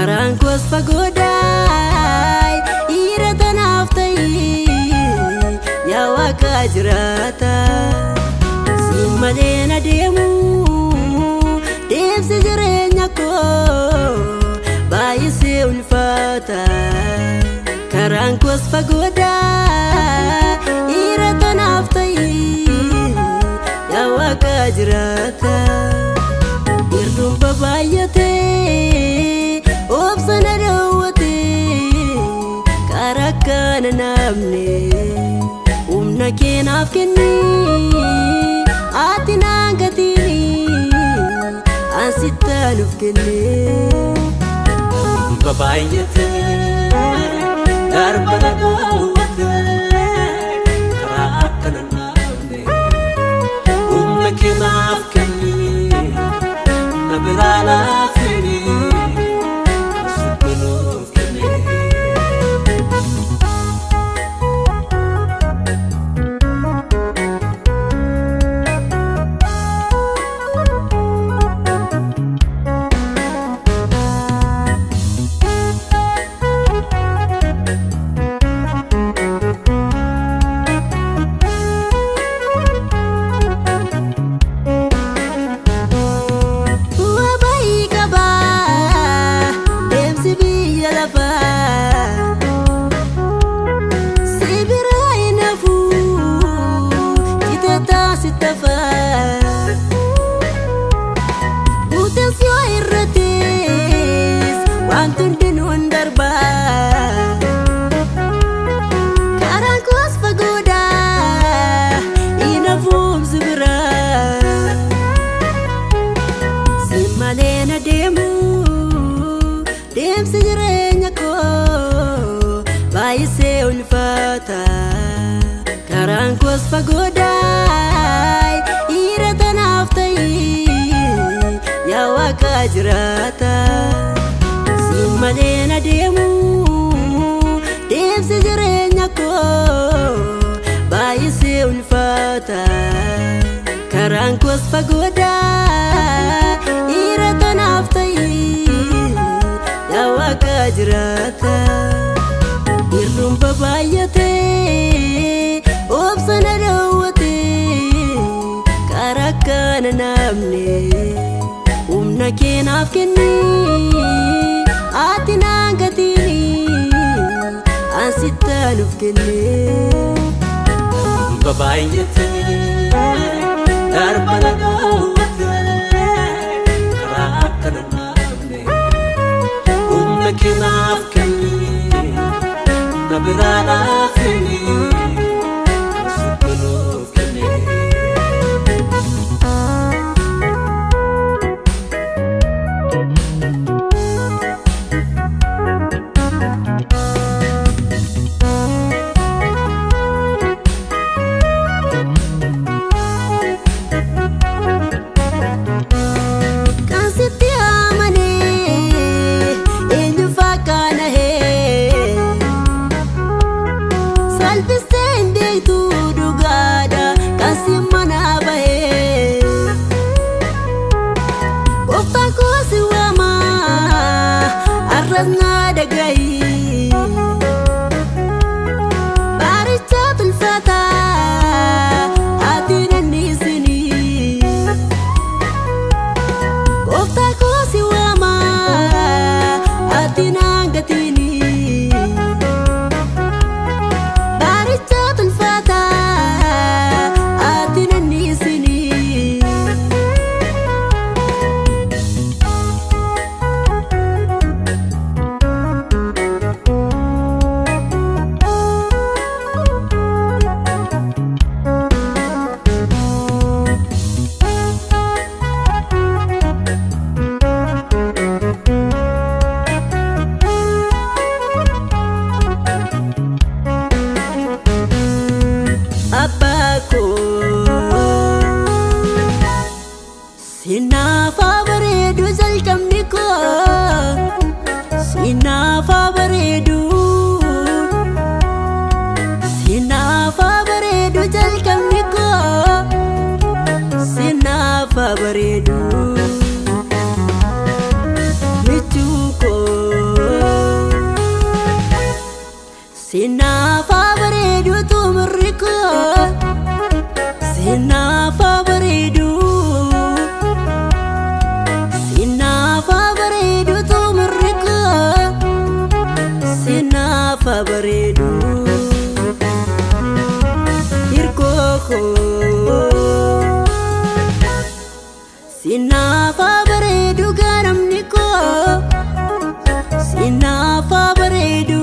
karaan koos fagoodaay dhiira tanaaf ta'i yaa waaqa jiraata siin malee na deemu deemsi jireenya koo baay'isee ulfaata karaan koos fagoodaa dhiira tanaaf ta'i yaa waaqa jiraata Irruun babaay'atee obsana daawwatee karaa kana namne humna keenaaf kennee ati naan gatiini ansitaanuuf kennee. babaay'atee darbana daawwatee karaa akkana naafne humna keenaaf kennee na biraa laafini asitti nuuf kennee. Bu'aa baay'ee qaba deemsi biyya lafaa si biraa hin hafu citeetaa si tafaa buuteen si yoo irratees waan hundinuu hin darbaa karaan koos fagoodhaa hin hafuuf si biraa. Si malee na deemu deemsi jireenya koo baay'isee ulfaata karaan koos fagoodhaay dhiira tanaaf ta'i yaa waaqa jiraata si malee na deemu deemsi jireenya koo baay'isee ulfaata karaan koos fagoodhaa dhiira tanaaf ta'i yaa waaqa jiraata irruun babaay'atee obsana daawwatee karaa kana namne humna keenaaf kennee ati naan gatiini ansitaanuuf kennee. babaay'atee darbana daawwatee karaa akkana naafne humna keenaaf kennee na biraa laafini asitti nuuf kennee. Kan sitti amanee eenyu fakkaana hee salphistee hin beektu dhugaadha kan si manaa bahee gooftaan koo si waama arras naa dhagahi baaricha tulfataa ati nanniisinii. Gooftaa koo si waama ati naan gatiini baaricha tulfataa ati nanniisini abbaa koo sinnaafaa bareedu jalqabni koo sinnaafaa bareedu sinnaafaa bareedu jalqabni koo sinnaafaa bareedu michuu koo Sinaafa bareedu tumirri koo Sinaafa bareedu Sinaafa bareedu tumirri koo Sinaafa bareedu Hirkoo koo Sinaafa bareedu garamni koo Sinaafa bareedu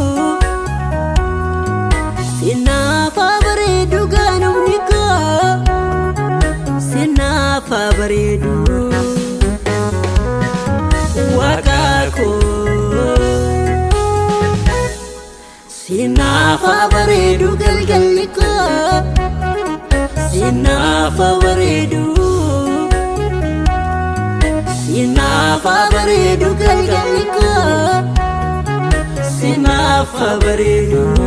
Sinaafa bareedu garamni koo Sinaafa bareedu Waaqa koo Sinaafa bareedu galgalli koo Sinaafa bareedu Sinaafa bareedu galgalli koo Sinaafa bareedu